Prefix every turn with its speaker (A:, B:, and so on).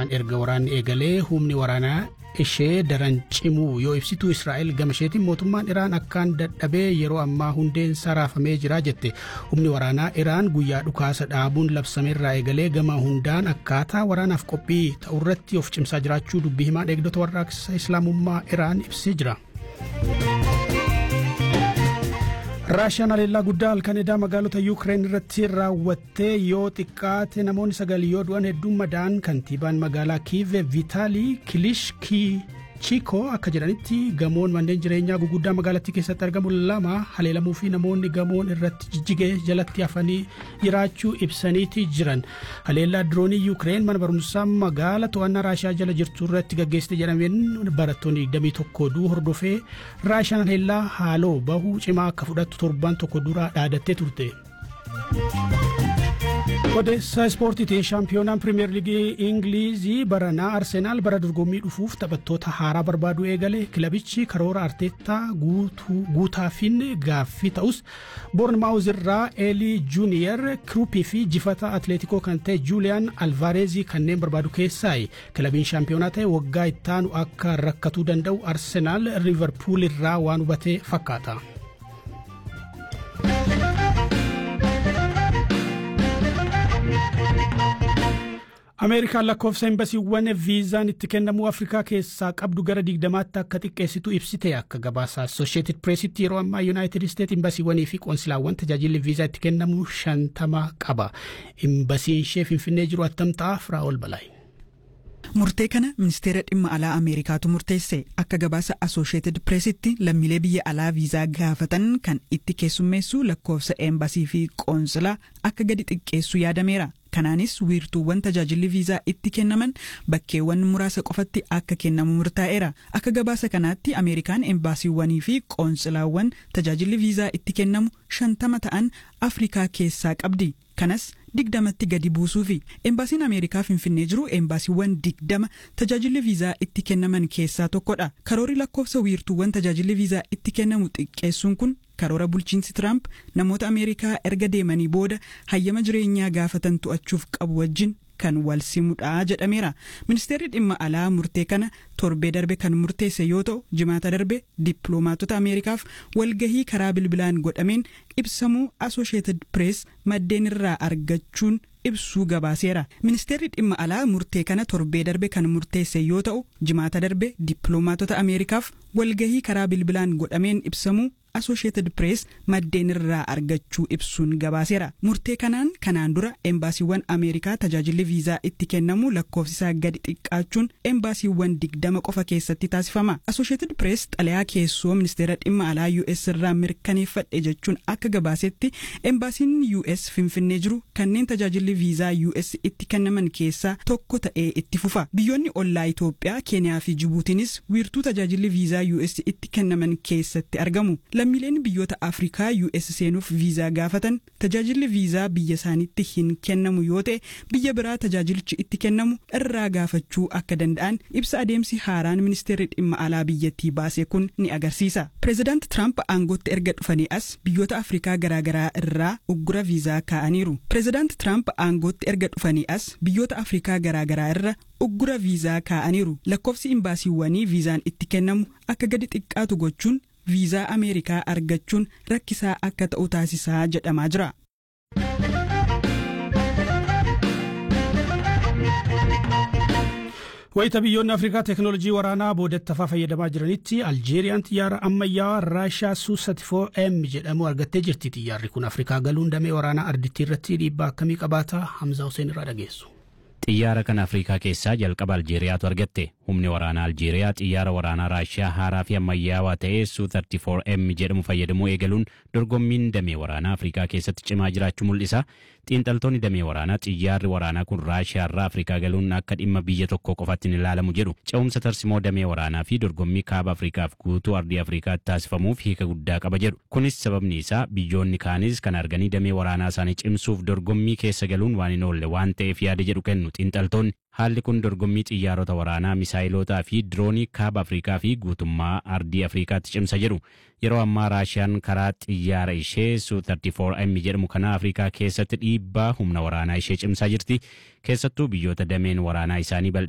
A: raashaan erga waraanni eegalee humni waraanaa ishee daran cimuu yoo ibsituu israa'el gama isheetiin mootummaan iraan akkaan dadhabee yeroo ammaa hundeen saraafamee jira jette humni waraanaa iraan guyyaa dhukaasa dhaabuun labsameerraa eegalee gama hundaan akkaataa waraanaaf qophii ta'urratti of cimsaa jiraachuu dubbii himaan eegdota warraaqsa islaamummaa iraan ibsee jira. raashiyaan haleellaa guddaa halkan edaa magaalota yuukireen irratti raawwattee yoo xiqqaate namoonni sagal yoo du'an hedduun madaa'an kantiibaan magaalaa kiive viitaalii kilishkii chiikoo akka jedhanitti gamoon manneen jireenyaa guguddaa magaalattii keessatti argamu lama haleelamuu fi namoonni gamoon irratti jijjigee jalatti hafanii jiraachuu ibsaniiti jiran haleellaa diroonii yuukireen mana barumsaa magaala to'annaa raashiyaa jala jirtu irratti gaggeessite jedhameen barattoonni 21 duu hordofee raashiyaan haleellaa haaloo bahuu cimaa akka fudhattu torban tokko dura dhaadattee turte. odeessa ispoortiitiin shaampiyoonaan pirimeer liigii ingilizii baranaa arsenaal bara dorgommii dhufuuf taphattoota haaraa barbaaduu eegale kilabichi karoora arteettaa guutaafin gaaffii ta'us boornmaawuz irraa eelii juuniyer kiruupii fi jifata atleetikoo kan ta'e juuliyaan alvaareezii kanneen barbaadu keessaayi kilabiin shaampiyoonaa ta'e waggaa ittaanu akka rakkatuu danda'u arsenaal riivarpuul irraa waan hubatee fakkaata. ameerikaan lakkoofsa embasiiwwan viizaan itti kennamuu afrikaa keessaa qabdu gara digdamaatti akka xiqqeessitu ibsite akka gabaasa assosheetid pireesitti yeroo ammaa yuunaayitid isteet imbasiiwwanii fi qoonsilaawwan tajaajilli viizaa itti kennamu shantama qaba imbasiin ishee finfinnee jiru attam ta'a firaa'ol balaayi.
B: murtee kana ministeera dhimma alaa ameerikaatu murteesse akka gabaasa asosheetid pireesitti lammiilee biyya alaa viizaa gaafatan kan itti keessummeessu lakkoofsa eembasii fi qoonsilaa akka gadi xiqqeessu yaadameera kanaanis wiirtuuwwan tajaajilli viizaa itti kennaman bakkeewwan muraasa qofatti akka kennamu murtaa'eera akka gabaasa kanaatti ameerikaan embaasiiwwanii fi qoonsilaawwan tajaajilli viizaa itti kennamu shantama ta'an afrikaa keessaa qabdi kanas digdamatti gadi buusuu fi embaasiin ameerikaa finfinnee jiru embaasiiwwan digdama tajaajilli viizaa itti kennaman keessaa tokkodha karoorri lakkoofsa wiirtuuwwan tajaajilli viizaa itti kennamu xiqqeessuun kun karoora bulchiinsi tiraamp namoota ameerikaa erga deemanii booda hayyama jireenyaa gaafatan to'achuuf qabu wajjin kan wal simudha jedhameera ministeerri dhimma alaa murtee kana torbee darbe kan murteesse yoo ta'u jimaata darbe dippiloomaatota ameerikaaf walgahii karaa bilbilaan godhameen ibsamuu asosheetid pirees maddeen irraa argachuun ibsuu gabaaseera ministeerri dhimma alaa murtee kana torbee darbe kan murteesse yoo ta'u jimaata darbe dippiloomaatota ameerikaaf walgahii karaa bilbilaan godhameen ibsamuu asosheetid pirees maddeen irraa argachuu ibsuun gabaaseera murtee kanaan kanaan dura embaasiiwwan ameerikaa tajaajilli viizaa itti kennamu lakkoofsisaa gadi xiqqaachuun embaasiiwwan digdama qofa keessatti taasifama asosheetid pirees xalayaa keessoo ministeera dhimma alaa us irraa mirkaneeffadhe jechuun akka gabaasetti embaasiin us finfinnee jiru kanneen tajaajilli viizaa us itti kennaman keessaa tokko ta'ee itti fufa biyyoonni ollaa itoophiyaa keeniyaa fi jibuutiinis wiirtuu tajaajilli viizaa us itti kennaman keessatti argamu lammiileen biyyoota afrikaa us seenuuf viizaa gaafatan tajaajilli viizaa biyya isaaniitti hin kennamu yoo ta'e biyya biraa tajaajilichi itti kennamu irraa gaafachuu akka danda'an ibsa adeemsi haaraan ministeerri dhimma alaa biyyattii baase kun ni agarsiisa pireezidaant tiraamp aangootti erga dhufanii as biyyoota afrikaa garaagaraa irraa uggura viizaa kaa'aniiru pireezidaant tiraamp aangootti erga dhufanii as biyyoota afrikaa garaagaraa irra uggura viizaa kaa'aniiru lakkoofsi imbaasiiwwanii viizaan itti kennamu akka gadi xiqqaatu gochuun viizaa ameerikaa argachuun rakkisaa akka ta'u taasisaa jedhamaa jira.
A: wayita biyyoonni afrikaa teeknoolojii waraanaa boodattafaa fayyadamaa jiranitti aljeeriyaan xiyyaara ammayyaawaa raashaa su 34m jedhamu argattee jirti xiyyaarri kun afrikaa galuun damee waraanaa ardittii irratti dhiibbaa akkamii qabaata hamzaa huseen irraa dhageessu.
C: xiyyaara kana afrikaa keessaa jalqaba aljeeriyaatu argatte humni waraanaa aljeeriyaa xiyyaara waraanaa raashiyaa haaraa fi ammayyaawaa ta'ee su 34m jedhamu fayyadamuu eegaluun dorgommiin damee waraanaa afrikaa keessatti cimaa jiraachuu mul'isa xiinxaltoonni damee waraanaa xiyyaarri waraanaa kun raashiyaa irraa afrikaa galuun akka dhimma biyya tokko qofaatti hin ilaalamu jedhu ce'umsa tarsimoo damee waraanaa fi dorgommii kaaba afrikaaf guutuu ardii afrikaatti taasifamuuf hiika guddaa qaba jedhu kunis sababni isaa biyyoonni kaanis kan arganii damee waraanaa isaanii cimsuuf dorgommii keessa galuun waan hin oolle waan ta'eef yaada jedhu kennu xiinxaltoonni haalli kun dorgommii xiyyaarota waraanaa misaayilotaa fi diroonii kaaba afrikaa fi guutummaa ardii afrikaatti cimsa jedhu yeroo ammaa raashiyaan karaa xiyyaara ishee su 34m jedhamu kana afrikaa keessatti dhiibbaa humna waraanaa ishee cimsaa jirti keessattuu biyyoota dameen waraanaa isaanii bal'ina